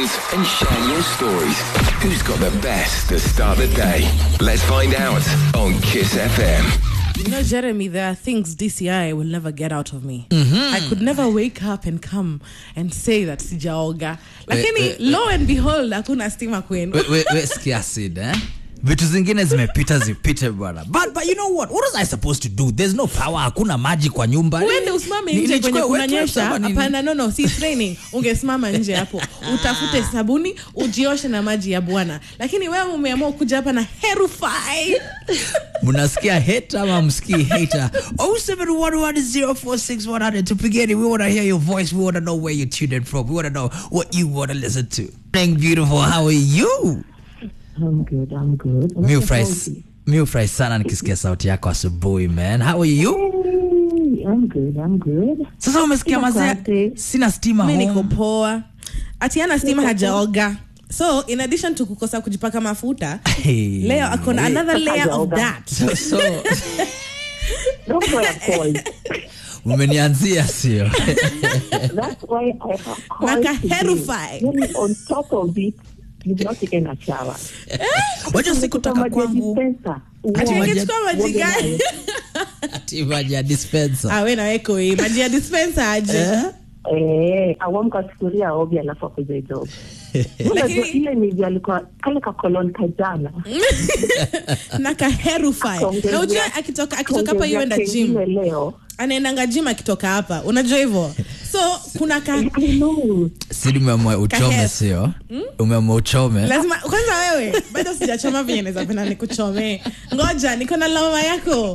questions and share your stories. Who's got the best to start the day? Let's find out on Kiss FM. You know, Jeremy, there are things DCI will never get out of me. I could never wake up and come and say that sijaoga. Lakini, eh, eh. lo and behold, hakuna stima kwenu. we, we, we sikia sid eh? vitu zingine zimepita zipite bwana but, but you know what what was i supposed to do there's no power hakuna maji kwa nyumba uende usimame Ni- nje nichukue kwenye wet wipes kunanyesha ama nini? hapana no no si training ungesimama nje hapo utafute sabuni ujioshe na maji ya bwana lakini wewe umeamua kuja hapa na herufai mnasikia hate ama msikii hater 0711046100 tupigeni we want to hear your voice we want to know where you're tuned in from we want to know what you want to listen to Morning, beautiful how are you I'm good, I'm good. mi ufurahi mi ufurahi sana nikisikia sauti yako asubuhi man how are you Hey, I'm good, I'm good. sasa umesikia Sina mazee kwate. sina stima mi niko home poa atiana stima hajaoga so in addition to kukosa kujipaka mafuta Hey. leo akona another layer of Hajaoga. that so, so That's why I called. umenianzia sio That's why I have called Naka today. herify. Then on top of it, you've not taken a shower. wacha sikutaka Maji ya kwangu dispenser. ati Wow. ungechukua maji Woga gani nayo. ati maji ya dispenser Ah, we naweko hii maji ya dispenser aje Eh? Eh, awamka sufuria obi alafu akuja job. Unajua Lakini- ile ni vya alikuwa kale ka kolon kajana. na kaherufai Kaongezea- na ujue akitoka akitoka hapa kaongezea yuenda kengine gym leo. anaendanga gym akitoka hapa unajua hivyo so kuna ka I know. sidi umeamua uchome Kahe- sio umeamua uchome lazima kwanza wewe bado sijachoma venye naweza penda nikuchomee ngoja niko na lawama yako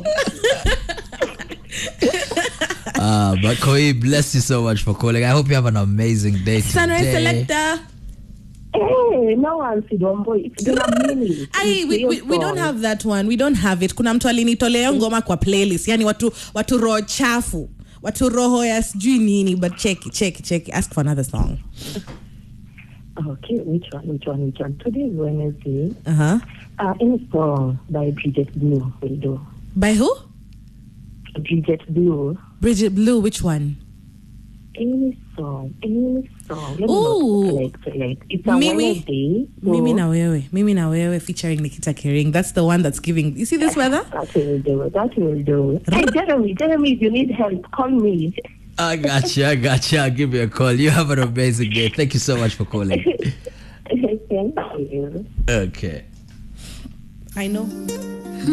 uh, but Koi, bless you so much for calling i hope you have an amazing day sunrise today selector Hey, no one Sidombo. It's been a minute. Ai, we, we, we don't have that one we don't have it kuna mtu alinitolea hiyo ngoma kwa playlist yani watu watu roho chafu watu roho ya sijui nini but cheki cheki cheki ask for another song Okay, which one? Which one? Which one? Today is Wednesday. uh-huh. Uh, any song by Bridget Blue will do. by who Bridget Blue. bridget blue which one Any song, any song. Let me Ooh. not select, select. It's a Mimi- Wednesday. so mimi na wewe mimi na wewe featuring nikita kering that's the one that's giving you see this weather That will do. That will do. Hey, Jeremy, Jeremy, if you need help, call me. i got you i got you i'll give you a call you have an amazing day thank you so much for calling Thank you. okay i know